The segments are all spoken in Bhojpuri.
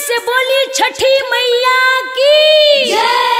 से बोली छठी मैया की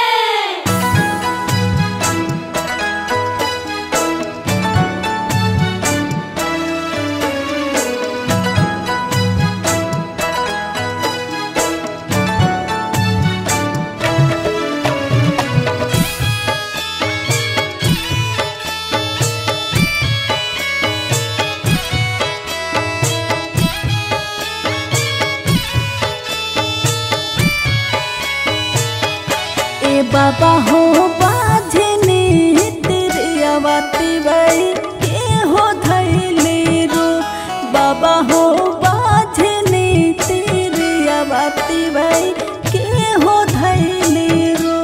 ए बाबा हो बाझने तिरियावती बाई के हो धैले रो बाबा हो बाझने तिरियावती बाई के हो धैले रो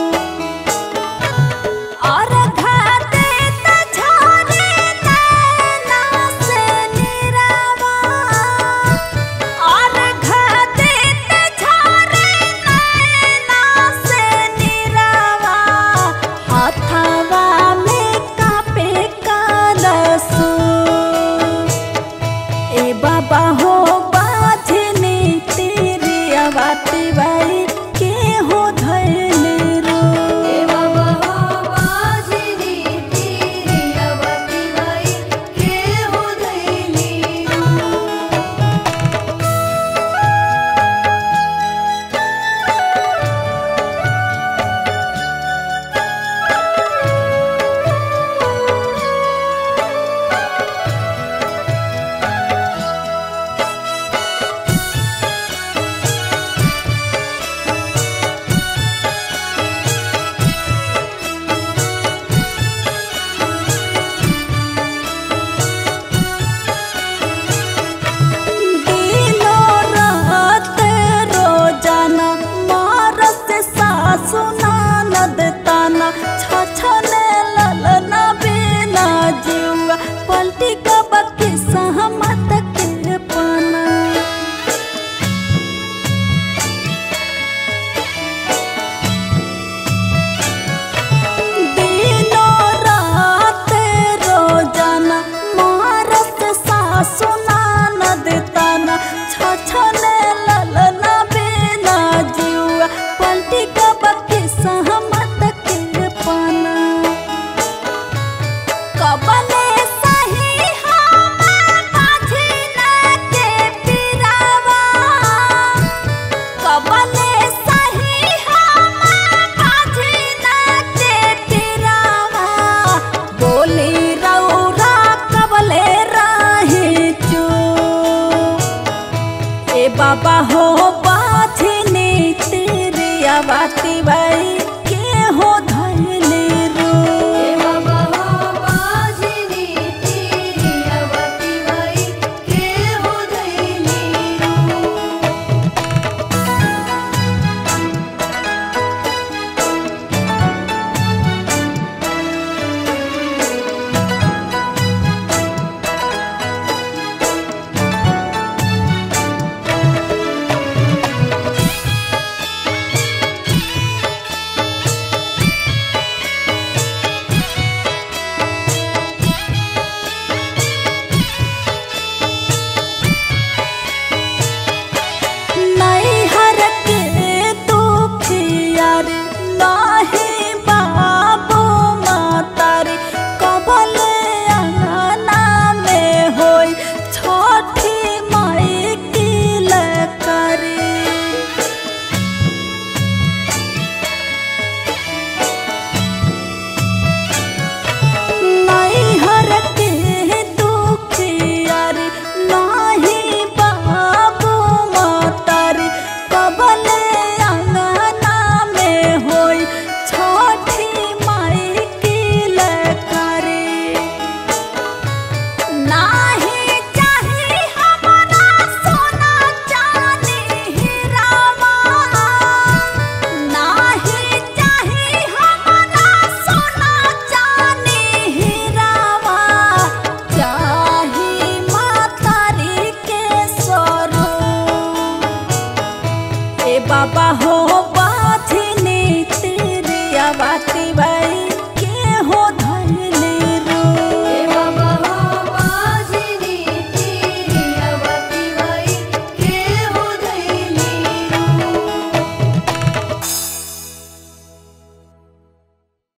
और खाते त झरे नैना से निरावा और खाते त झरे नैना से निरावा हथवा में कापे कालसो ए बाबा हो बाझने तेरी आवाती बाई के हो धैले रो ए बाबा हो बाजनी तेरी अवती बाई के हो धैली दिनो रात रोजाना मारस सासु ननद ताना छछने ललना बिना जीवा पलटी कबकी सहमत के पाना दिनो रात रोजाना मारस सासु ननद ताना छछने ललना बिना जीवा पलटी कबकी सहमत के पाना कबले सही हमार बाझिना के पिरावा कबले सही हमार बाझिना के पिरावा बोली रौरा कबले राही चू ए बाबा हो बाझिनी तेरी आवाती बाई के हो धैले रो ए बाबा हो बाजनी तेरी अवती बाई के हो धैली नैहर के दुखिया रे नाही बाबू मातारी कबले अंगना में होई छठी माई की लकरी नैहर के दुखिया रे नाही बाबू मातारी कबले अंगना में होई छठी माई की लकरी नाही चाही हमरा सोना चांदी हीरावा नाही चाही हमरा सोना चांदी हीरावा चाही मातारी के स्वरूप ए बाबा हो